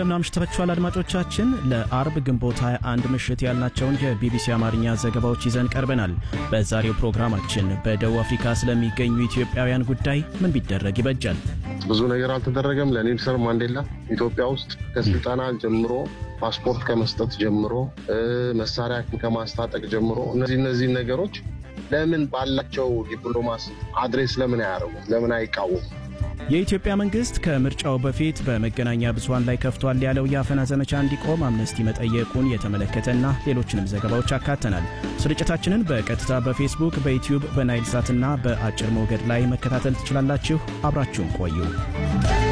እንደምን አምሽታችኋል አድማጮቻችን። ለአርብ ግንቦት 21 ምሽት ያልናቸውን የቢቢሲ አማርኛ ዘገባዎች ይዘን ቀርበናል። በዛሬው ፕሮግራማችን በደቡብ አፍሪካ ስለሚገኙ ኢትዮጵያውያን ጉዳይ ምን ቢደረግ ይበጃል? ብዙ ነገር አልተደረገም። ለኔልሰን ማንዴላ ኢትዮጵያ ውስጥ ከስልጠና ጀምሮ ፓስፖርት ከመስጠት ጀምሮ መሳሪያ ከማስታጠቅ ጀምሮ እነዚህ እነዚህ ነገሮች ለምን ባላቸው ዲፕሎማሲ አድሬስ ለምን አያደርጉም? ለምን አይቃወሙም? የኢትዮጵያ መንግስት ከምርጫው በፊት በመገናኛ ብዙኃን ላይ ከፍቷል ያለው የአፈና ዘመቻ እንዲቆም አምነስቲ መጠየቁን የተመለከተና ሌሎችንም ዘገባዎች አካተናል። ስርጭታችንን በቀጥታ በፌስቡክ፣ በዩትዩብ፣ በናይል ሳትና በአጭር ሞገድ ላይ መከታተል ትችላላችሁ። አብራችሁን ቆዩ።